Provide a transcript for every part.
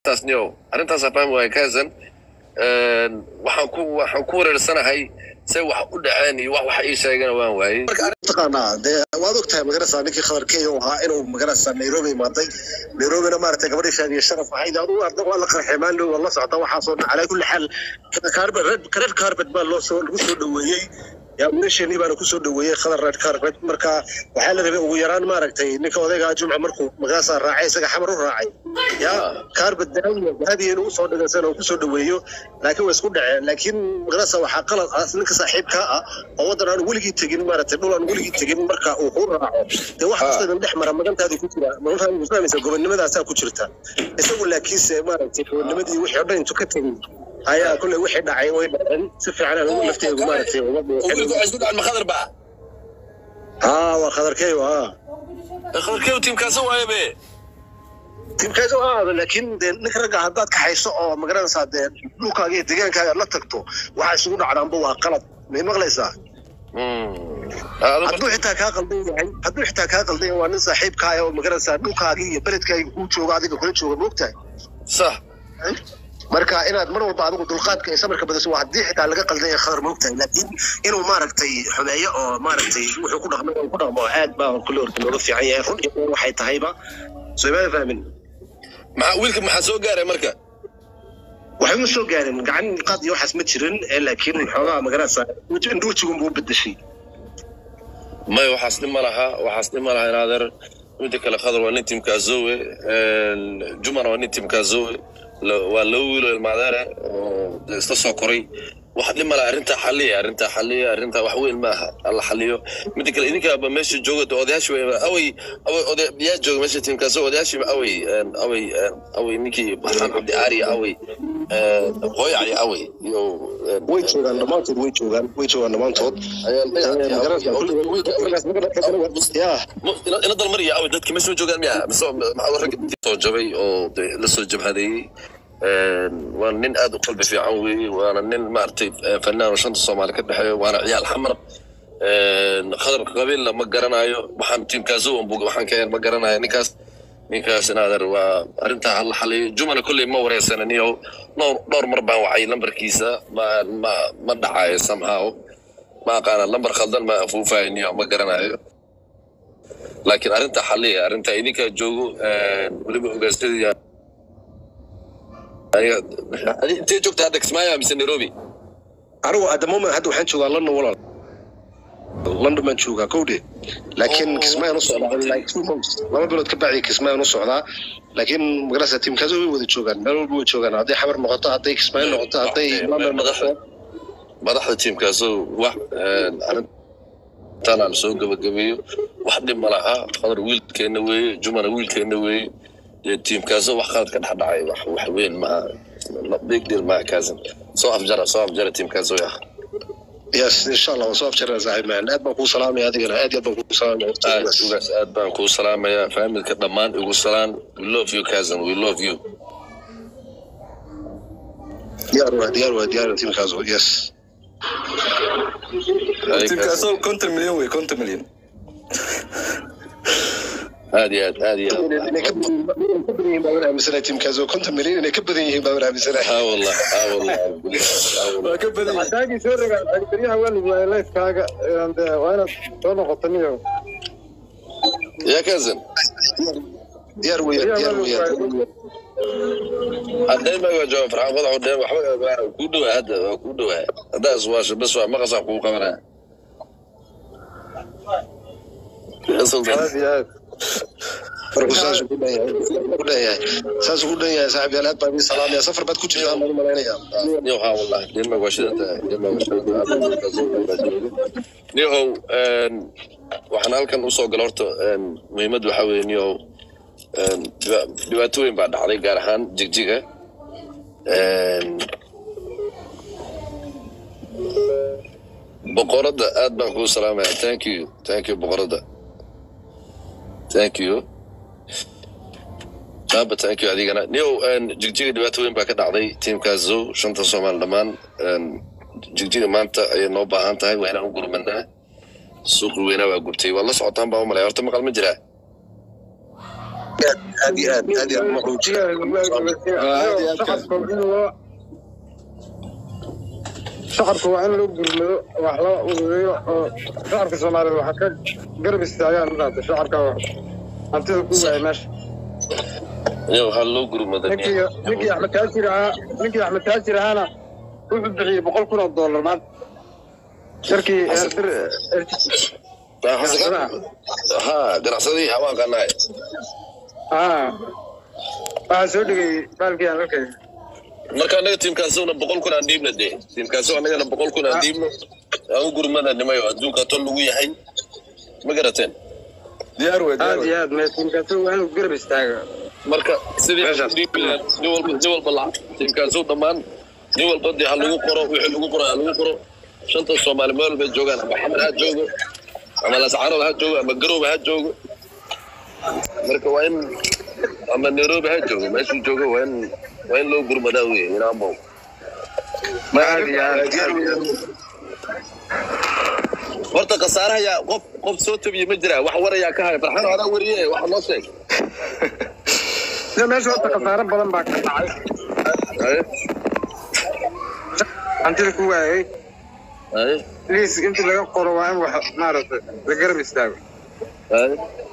arrintaas niyow arrintaasaa fahmi waaya kazan waxaan ku waxaan ku wareersanahay say wax u dhaceen iyo wax wax ii sheegana waan waayey taqaanaa dee waad ogtahay magarasa ninkii khabarkeeya u ahaa inuu magarasa nairobi imaaday nairobina maaragtay gabadhii shaadiye sharaf ahayd adigu arda waa la qarxay maalin waa la socota waxaasoo dhan calaa kulli xaal kaarbet red carpet baa loo soo lagu soo dhoweeyey yaa wiilasheenii baana kusoo dhoweeyey khadar red carpet marka waxaa la rabay ugu yaraan maaragtay ninka odaygaa jumca markuu magaasaa raacay isaga xamar u raacay yaa carpet dahabiya dahabiya inuu usoo dhigaysan oo kusoo dhoweeyo laakiin way isku dhaceen laakiin magarasa waxaa qalad ah ninka saaxiibkaa ah oo waddan aan weligii tegin maaragtay dhul aan weligii tegin marka uu kuu raaco dee wax kasta idin dhex mara magantaadii ku jira magantaadii fahmaysa gobonnimadaasaa ku jirta isagu laakiinse maaragtay gobonnimadii wixii o dhan intu ka tegin ayaa kolley wixii dhacay way dhaceen si fiican aan ugu lafteegu maaragtay uga wiilku waxay isku dhaceen ma khadar baa haa waa khadarkeeyo haa khadarkeedu tiimkaasa waaye be tiimkaas oo aada laakiin dee ninka ragga haddaad kaxayso oo magaranaysaa dee dhulkaaga iyo deegaankaaga la tagto waxa isugu dhacdaanba waa qalad may maqlaysaa hadduu xitaa kaa qaldan yahay hadduu xitaa kaa qaldan yahay waa nin saaxiibkaaya oo magaranaysaa dhulkaaga iyo beledkaaga kuu jooga adiga kula jooga moogtahay sax marka inaad mar walba adigu dulqaadka iyo samirka badiso waa haddii xitaa laga qaldan yahay khadar moogtahay laakiin inuu maaragtay xumeeyo oo maaragtay wuxuu ku dhaqmay ku dhaqmo aad baa kulle horta looga fiican yahay run iyo been waxay tahayba soo imaada fahmin maxaa wiilka maxaa soo gaaray marka waxba ma soo gaarin gacan qaad iyo waxaas ma jirin ee laakiin xoogaa magaranaysaa wejigun buu beddeshay maya waxaas dhib ma laha waxaas dhib ma laha inaadeer midda kale khadar waa nin tiimkaazowe jumana waa nin tiimkaazowe waa laba wiilo ilmaadeere oo isla soo koray wax dhib mala arrintaa xaliya arrintaa xaliya arrintaa wax weyn ma aha alla xaliyo midda kale idinkaaba meesha jooga de odayaashii wa awey awey oday yaa jooga meesha tiimkaasoo odayaashii awey awey awey ninkii baxaan cabdi aari awey hooyacli awey iyo way joogaan dhammaantood way joogaan way joogaan dhammaantood ya ina dalmariya awey dadka meesha ma joogaan miya mise maxaa ragga soo jabay oo de la soo jabhadeeyey waa nin aad u qalbi fiican weeye waana nin maaragtay fanaan oo shanta soomaali ka dhexeeyo waana ciyaal xamar khadarka qabiilla ma garanayo waxaan tiimkaaso waxaan ka ma garanayo ninkaas ninkaas inaader waa arrintaa hala xaliyo jumana kolley ma wareysanayo dhowr dhowr mar baan wacay lambarkiisa ma ma ma dhacayo somehow ma aqaana lambar khaldan ma afuufayniyo ma garanayo laakiin arrintaa xaliya arrintaa idinkaa joogo weliba ogaansadiya intee joogta hadda kismaayo mise nairobi anigu at the moment hadda waxaan joogaa london walaal london baan joogaa kowdhe laakiin kismaayaan u socdaa like two months laba bilood ka bacdi kismaayaan u socdaa laakiin magarasa tiimkaas way wada joogaan meel walba way joogaan hadday xabar noqoto hadday kismaayo noqoto hadday london noqoto madaxda tiimkaasoo wax arrintan aan soo gabagabeeyo wax dhib ma laha qadar wiilkeenna weeye jumana wiilkeenna weeye dee tiimkaasoo wax qalad ka dhex dhacay wax wax weyn maaha big deal maaha kaasan soo afjara soo afjara tiimkaasoo yah yes insha allah waa soo afjarana saaxiib man aad baan kuu salaamaya adigana aad iyo aad baan kuu salaamaya aad ugaas aad baan kuu salaamayaa faamilka dhammaan igu salaan we love you cousin we love you diyaar waa diyaar waa diyaar tiimkaas yes tiimkaasoo konton milyan wey konton milyan aad iyo aad aad iyo aad inay ka badan yihiin baan aaminsanahay tiimkaas oo konton milyan inay ka badan yihiin baan aaminsanahay ها والله ها والله waa ka badan yahay daagii soo rogaa baryaha welig waay leyskaaga waa inaad soo noqoto niyo يا كازن diyaar weeyaan diyaar weeyaan دايما جواب فرحان وضعه دايما وحبا كودوا هذا كودوا هذا اسواش بس ما قصا حقوق كمان يا سلطان aad iyo aad marku saas ugu dhan yahay ugu dhan yahay saas ugu dhan yahay saaxiib yaal aad baan idin salaamaya safar baad ku jirtaan baan u malaynayaa نيو ها والله دايما وشدت دايما وشدت نيو waxaan halkan usoo gala horta muhiimad waxaa weeye niyo dhibaatooyin baa dhacday gaar ahaan jigjiga boqoradda aad baan kuu salaamaya thank you thank you boqoradda thank you aaba thank you adigana niyow jigjiga dhibaatooyin baa ka dhacday tiimkaas zow shanta soomaali dhammaan jigjiga maanta ayay noo baahan tahay waa inaan u gurmanaa suuqi weynaa waa gubtay waa la socotaan baa u malaya horta maqal ma jiraa aad iyo aad aad iyo aad uma quujiya shacabka in loo shacabka waa in loo gurmado wax loo urureeyo oo shacabka soomaaliyeed waxa ka garab istaagaan maarata shacabka hantida ku waaya meesha iyo waxaa loo gurmaday ninkii ninkii axmed taajir ahaa ninkii axmed taajir ahaana wuxuu bixiyey boqol kun oo doolar maanta sharkii ha ganacsadii hawaankaanahay aa waxaa soo dhigay baalkii aan arkay marka anaga tiimkaasuna boqol kun aan dhiibna dee tiimkaasu anagana boqol kun aan dhiibno aan u gurmada nimayo adduunka tol lagu yahay ma garateen diyaar wey diyaar aad wey iyo aad meetiinkaasi waa inuu garab istaaga marka sidii Meeshaas. dhiibi lahayd, nin walba nin walba lacag tiimkaasu dhammaan nin walba dee ha lagu qoro wixii lagu qoro ha lagu qoro shanta soomaali meel walbay joogaan ama xamar ha joogo ama lascarood ha joogo ama garoob ha joogo marka waa in ama nairobi ha joogo meeshuu joogo waa in waa in loo gurmadaa wey inaanbo aad iyo aad horta khasaaraha yaa qof qof soo tabiye ma jira wax warayaa ka haya farxan adaa wariye wax noo sheeg sida meesha horta khasaare badan baa ka dhacay Haye, hantida ku waayay haye, liis intii laga qoro waa in wax maaragtay la garab istaago haye.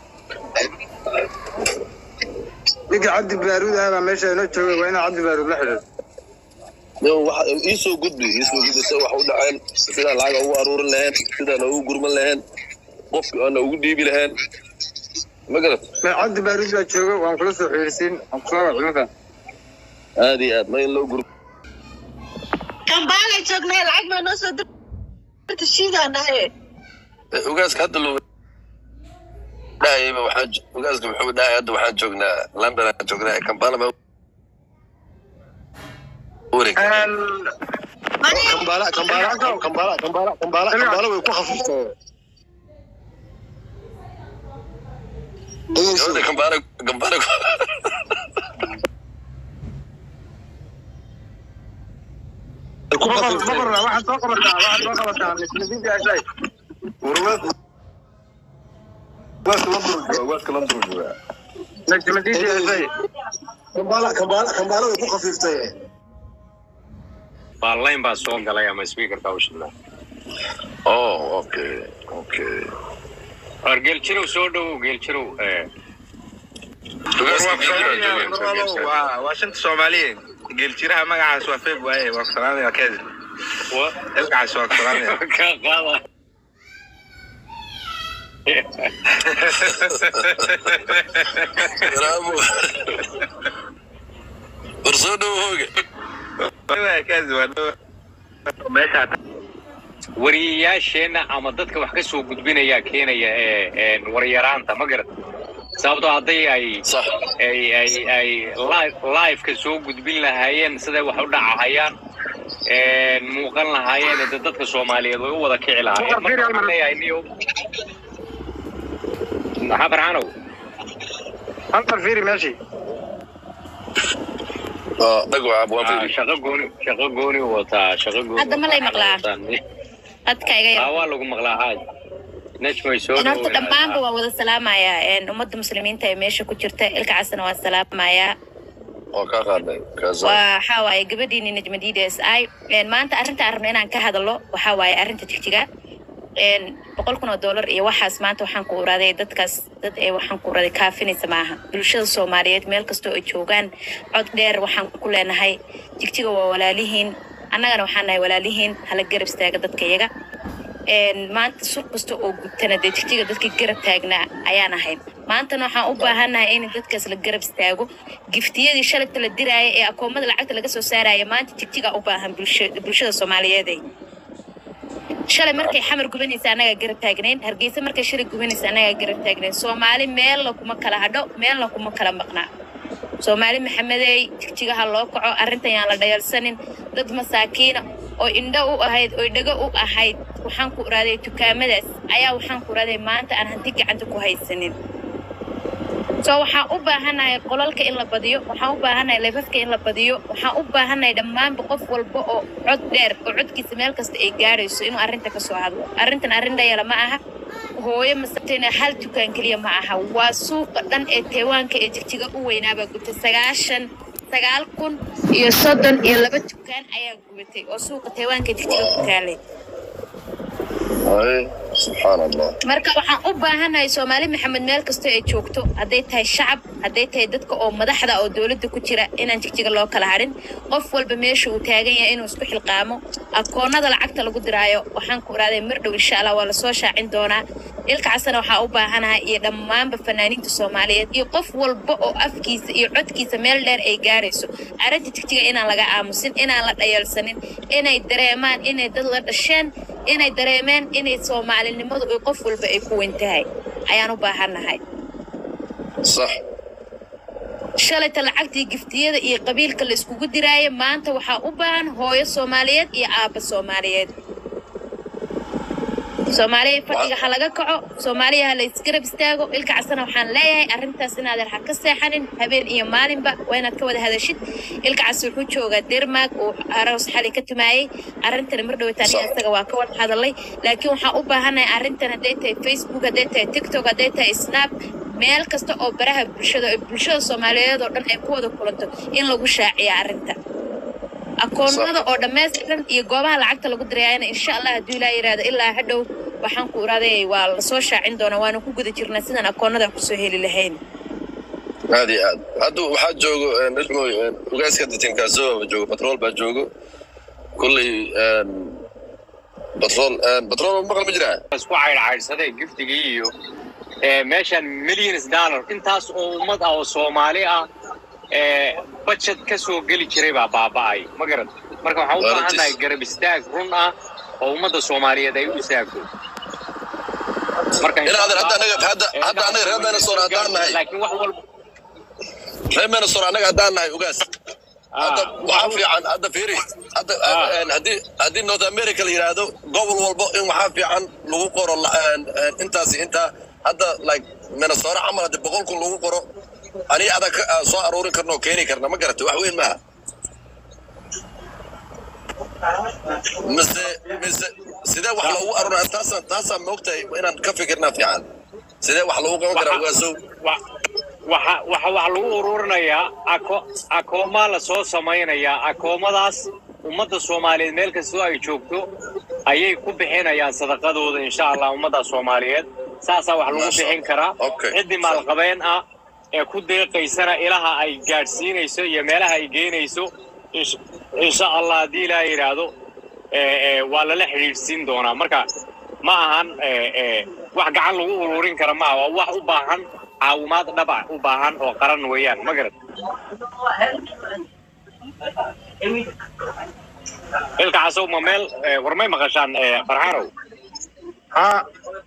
ninka cabdi baaruud ah baa meesha inoo joogay waa inaa cabdi baaruud la xidhiidho Yo, waxa- iisoo gudbi iisoo gudbi se wax u dhaceen sidaan lacaga ugu aruurin laheen sidaan ugu gurman laheen qofki aana ugu dhiibi laheen ma garat Me- cabdi baaruud baa jooga waan kula soo xiriirsiin waan kusoo wacimada aad iyo aad ma in loo gur kambaala joognay lacag baa noo soo dirta shiidaan ahe ogaaska hadda loo dhahayba waxaan jo- ogaaska muxuu dhahay hadda waxaan joognaa london aan joognaa kampala ma wareeg kambala kambala kambala kambala kambala kambala way ku khafiiftay Gabadha kampala kampala ku boqor khafiiftay boqor waxaad soo qabataa waxaad soo qabataa mislidiinta ashay warwaad waaska london jooga waaska london jooga najmadiinta ashay kambala kambala kambala way ku khafiiftay baa line baa soo galay ama speakerka u shidnaa oh okay okay war geeljirow soo dhowow geeljirow eh, waa shanta soomaaliyeed geeljiraha magacaas waa feeb waaye waa ku salaamaya kedi wa- magacaas waa ku salaamaya ka qaada bravo war soo dhow hooga kedi waa dhow meeshaa wariyayaasheenna ama dadka wax ka soo gudbinaya keenaya ee ee waryaraanta ma garat sababtoo hadday ay sax ay ay ay live live-ka soo gudbin lahaayeen siday wax u dhacahayaan een muuqan lahaayeen de dadka soomaaliyeed way u wada kici lahaayeen marka waxaan leeyahay niyo maxaa farxanow halkan fiiri meeshii ah dhagaca waan Ah, fiiri shaqo gooni shaqo gooni u wataa shaqo gooni Hadda ma lay maqlaa? dadka iga Ah, yar waa lagu maqlaa haaj nejmay soo in horta dhoweyn. dhammaanba waan wada salaamayaa een, ummadda muslimiinta ee meesha ku jirta ilka casana waan salaamayaa oo kaa qaadnay kaasa waa waxaa waaye gabadhiini najmadiid s i maanta arrinta aan rabno inaan ka hadalo waxaa waaye arrinta jigjiga een, boqol kun oo dollar iyo waxaas maanta waxaan ku uraaday dadkaas dad ee waxaan ku uraaday kaafinaysa maaha bulshada soomaaliyeed meel kastoo ay joogaan cod dheer waxaan ku leenahay jigjiga waa walaalihiin annagana waxaan nahay walaalihiin hala garab istaaga dadka iyaga een, maanta suuq kasta oo gubtana dee jigjiga dadkii garab taagnaa ayaan ahayn maantana waxaan u baahannahay in dadkaas la garab istaago giftiyadii shalayta la diraaya ee akoomada lacagta laga soo saaraya maanta jigjiga u baahan bulsha- bulshada soomaaliyeed shalay markay xamar gubanaysa annagaa garab taagnayn hargeysa markay shalay gubanaysa annagaa garab taagnayn soomaali meelna kuma kala hadho meelna kuma kala maqnaa soomaali maxamedey jigjigaha loo kaco arrintan yaan la dhayalsanin dad masaakiina oo indho u ahayd oo dhego u ahayd waxaan ku uraaday dukaamadaas ayaa waxaan ku uraaday maanta aan hanti gacanta ku haysanin so waxaan u baahanahay qolalka in la badiyo waxaan u baahanahay leefafka in la badiyo waxaan u baahanahay dhammaanba qof walba oo cod dheer oo codkiisa meel kasta ay gaadhayso inuu arrinta ka soo hadlo arrintan arrin dhayala ma aha hooyo masabtayna hal dukaan keliya ma aha waa suuqa dhan ee teewaanka ee jigjiga u weynaabaa gubtay sagaashan sagaal kun iyo soddon iyo laba dukaan ayaa gubatay oo suuqa teewaanka jigjiga ku taalay Ay, subxaan allah marka waxaan u baahanahay soomaali maxamed meel kastoo ay joogto hadday tahay shacab hadday tahay dadka oo madaxda oo dowladda ku jira inaan jigjiga loo kala harin qof walba meesha uu taagan yahay inuu isku xilqaamo akoonada lacagta lagu diraayo waxaan ku iraaday mar dhow insha allah waa lasoo shaacin doonaa ilkacasana waxaa u baahanahay iyo dhammaanba fanaaniinta soomaaliyeed iyo qof walba oo afkiisa iyo codkiisa meel dheer ay gaarayso arrinta jigjiga inaan laga aamusin inaan la dhayalsanin inay dareemaan inay dad la dhasheen inay dareemeen inay soomaalinimadu ay qof walba ay ku weyn tahay ayaan u baahannahay sax shalayta lacagtii giftiyada iyo qabiilka la iskugu diraaye maanta waxaa u baahan hooyo soomaaliyeed iyo aabba soomaaliyeed soomaaliya fadhiga ha laga kaco soomaaliya ha la isgarab istaago ilka casana waxaan leeyahay arrintaas inaadan ha ka seexanin habeen iyo maalinba waa inaad ka wada hadashid ilka cas wuxuu joogaa dermaag uu aroos xali ka tumaayey arrintana mar dhowata aniga isaga waa ka wada hadalay laakiin waxaan u baahanahay arrintan hadday tahay facebook hadday tahay tiktok hadday tahay snap meel kasta oo baraha bulshada oo bulshada soomaaliyeed oo dhan ay ku wada kulanto in lagu shaaciya arrinta akoonada oo dhammaystiran iyo goobaha lacagta lagu dirayaana insha allah hadduu ilaa yidhaahdo ilaa hadhow waxaan ku iraaday waa lasoo shaacin doonaa waana ku guda jirnaa sidaan akoonadan kusoo heli lahayn aad iyo aad hadda waxaa joogo najmoy ugaaska ditinkaasoba joogo batrool baa joogo kulley batrool batrool maqal ma jiraa isku caydhcaydhsaday giftigii iyo ee, meeshan millions dollar intaas oo ummad ah oo soomaali ah ee, budget ka soo geli jiray baa baaba'ay ma garan marka waxaan u Waa baahannahay runtiis. garab istaag run ah oo ummadda soomaaliyeed ay u istaagto marka Ilaa hadda- hadda anaga- hadda- hadda anaga reer Minnesota haddaan nahay. laakiin wax walba reer minnesota annaga haddaan nahay ugaas hadda Ah, waxaa fiican hadda fiiri hadda Ah. een, haddii haddii north america la yidhaahdo gobol walbo in waxaa fiican lagu qoro la- een, een, intaasi intaa hadda like minnesota camal haddii boqol kun lagu qoro aniga adag ka- aan soo aruurin karna oo keeni karna ma garata wax weyn maaha mise mise sidee wax loogu aruuraa taasaan taasaan moogtahay inaan ka fikirnaa fiican sidee wax loogu qaban karaa Waxa- ugaasow wa- waxa waxa waxa lagu ururinayaa ako akoomaa la soo samaynayaa akoomadaas ummadda soomaaliyeed meel kastoo ay joogto ayay ku bixinayaan sadaqadooda insha allah ummadda soomaaliyeed saasaa wax lagu Masha bixin karaa Okay. ciddii maalqabeen ah ee ku deeqaysana ilaha ay gaadhsiinayso iyo meelaha ay geynayso insha- insha allah haddii ilaa yidhaahdo ee, ee, waa lala xidhiidhsiin doonaa marka ma ahan ee, ee, wax gacan lagu ururin kara maaha waa wax u baahan caawimaad dhaba u baahan oo qaran weeyaan ma garad ilka casow ma meel ee, war may maqashaan ee, farxaanow ها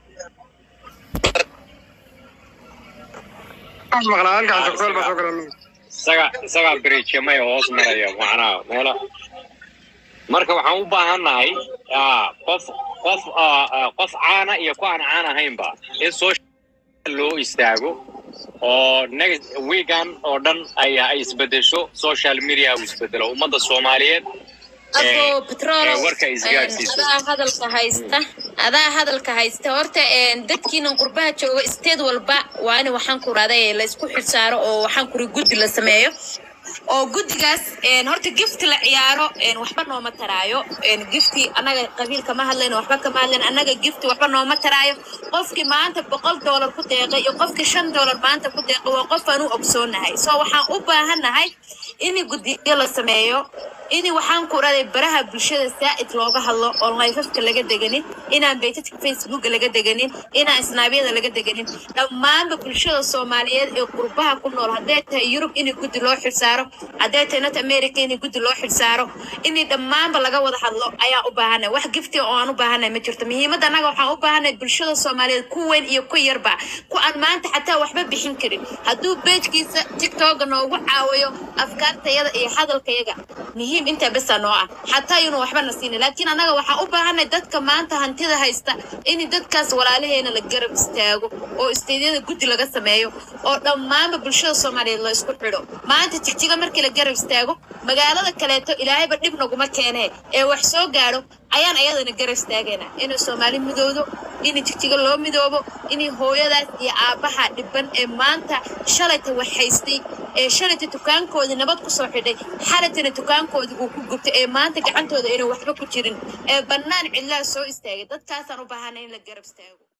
maqlaa halkaan sokol baa soo galan isaga isagaa beriijamay hoos maraya macnaha meela marka waxaan u baahannahay ah, qof qof ah, ah, qof caana iyo ku aan caan ahaynba in social loo istaago oo next weekan oo dhan ay ay isbedesho social media uu isbedelo ummadda soomaaliyeed ee, abo petrol ee, warka isgaadhsiiso adaa hadalka haysta adaa hadalka haysta horta een, dadkiinan qurbaha jooga isteed walba waa in waxaan ku raday la isku xilsaaro oo waxaan kuri guddi la sameeyo oo guddigaas een, horta gifti la ciyaaro een, waxba nooma taraayo een, gifti annaga qabiilka ma hadlayno waxba kama hadlayno annaga gifti waxba nooma taraayo qofkii maanta boqol doolar ku deeqay iyo qofkii shan doolar maanta ku deeqay waa qof aan u ogsoonahay so waxaan u baahannahay in guddiyo la sameeyo in waxaan ku raday baraha bulshada saa'id looga hadlo oo layfafka laga deganin inaan beytadka facebooka laga deganin inaan snaabyada laga deganin dhammaanba bulshada soomaaliyeed ee qurbaha ku nool hadday tahay yurub in guddi loo xilsaaro hadday tahay north america in guddi loo xilsaaro in dhammaanba laga wada hadlo ayaa u baahanay wax gifti oo aan u baahanay ma jirto muhiimadda annaga waxaan u baahanay bulshada soomaaliyeed ku weyn iyo ku yarba ku aan maanta xataa waxba bixin karin hadduu beejkiisa tiktoka noogu caawiyo afkaartayada iyo hadalkayaga muhiim intaa besa noo ah xataa inuu waxba na siinin laakiin annaga waxaan u baahanay dadka maanta hantida haysta in dadkaas walaalaheena la garab istaago oo isteydyada guddi laga sameeyo oo dhammaanba bulshada soomaaliyeed la isku xidho maanta jigjiga markii la garab istaago magaalada kaleeto ilaahayba dhib naguma keenee ee wax soo gaadho ayaan ayadana garab istaagayna inay soomaali midoodo in jigjiga loo midoobo in hooyadaas iyo aabbaha dhiban ee maanta shalayta wax haystay ee shalayta dukaankoodii nabad ku soo xidhay xalaytana dukaankoodii uu ku gubtay ee maanta gacantooda aynan waxba ku jirin ee bannaan cidlaa soo istaagay dadkaasaan u baahanay in la garab istaago